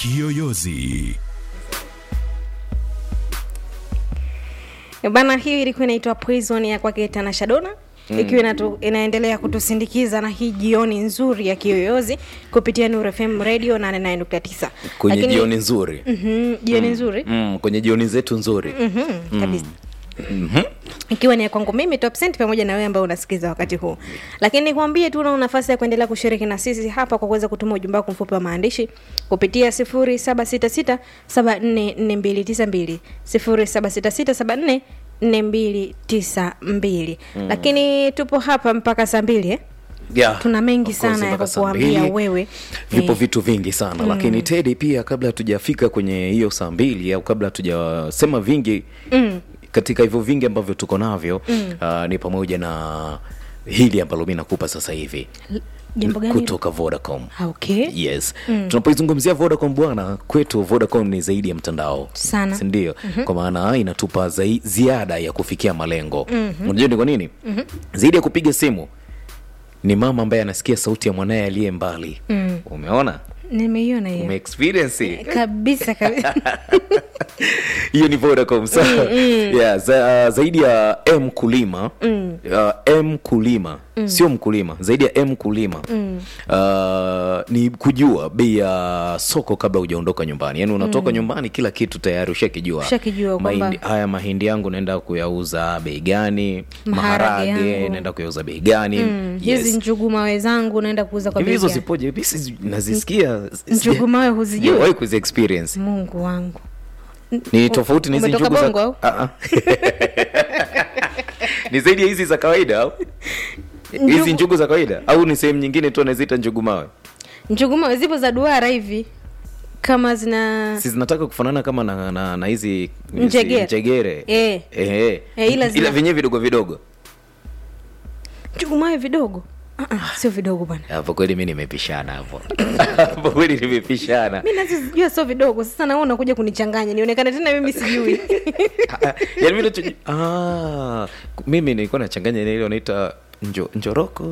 Kiyoyozi. bana hiyo ilikuwa inaitwa poison ya kwake tanasha dona mm. ikiwa inatu, inaendelea kutusindikiza na hii jioni nzuri ya kiyoyozi kupitia Nuru FM radio 89.9 kwenye Lakini- jioni nzuri Mhm, jioni nzuri mm, kwenye jioni zetu nzuri Mhm, kabisa ikiwa ni ya kwangu mimi top Cent pamoja na wewe ambao unasikiza wakati huu lakini nikwambie tu una nafasi ya kuendelea kushiriki na sisi hapa kwa kuweza kutuma ujumbe wako mfupi wa maandishi kupitia 0766744292 0766744292 lakini tupo hapa mpaka saa mbili eh? yeah, Tuna mengi of course, sana ya mpaka saa kukuambia mbili. wewe. vipo Eh. vitu vingi sana lakini tedi pia kabla hatujafika kwenye hiyo saa mbili au kabla hatujasema vingi mm. katika hivyo vingi ambavyo tuko navyo mm. uh, ni pamoja na hili ambalo mi nakupa sasa hivi jambo gani kutoka vodacom Ah, okay yes mm. tunapoizungumzia vodacom bwana kwetu vodacom ni zaidi ya mtandao Sana. sindio mm-hmm. kwa maana inatupa zai, ziada ya kufikia malengo mm-hmm. unajua ni kwa nini mm-hmm. zaidi ya kupiga simu ni mama ambaye anasikia sauti ya mwanaye aliye mbali mm. umeona nimeiona hiyo umeexperience kabisa kabisa hiyo ni vodacom sa yeah, za, zaidi ya m kulima mm. uh, m kulima mm. sio mkulima zaidi ya m kulima mm. uh, ni kujua bei ya soko kabla hujaondoka nyumbani yaani unatoka mm. nyumbani kila kitu tayari ushakijua Ushakijua kwamba- Mahindi- haya mahindi yangu naenda kuyauza bei gani Maharage maharage yangu. naenda kuyauza bei gani Mm, hizi njugu mawe zangu naenda kuuza kwa hivi bei hizo gani? zipoje Hivi sizi- nazisikia Njugu mawe huzijui? Sijawahi kuzi experience mungu wangu ni tofauti na hizi umetoka njugu Bongo au? za Ah, ah. ni zaidi ya hizi za kawaida au hizi njugu za kawaida au ni sehemu nyingine tu anaziita njugu mawe njugu mawe zipo za duara hivi kama zina si zinataka kufanana kama na, na, na hizi hizi Njegere. njegere Eh. Eh, eh. Eh, ila zina- ila vyenyewe vidogo vidogo njugu mawe vidogo Ah, ah, sio vidogo bwana hapo kweli mi nimepishana hapo hapo kweli nimepishana mi nazozijua sio vidogo sasa naona unakuja kunichanganya nionekane tena mimi sijui yaani mi nacho- ah, mimi nilikuwa nachanganya ile wanaita njo, njoroko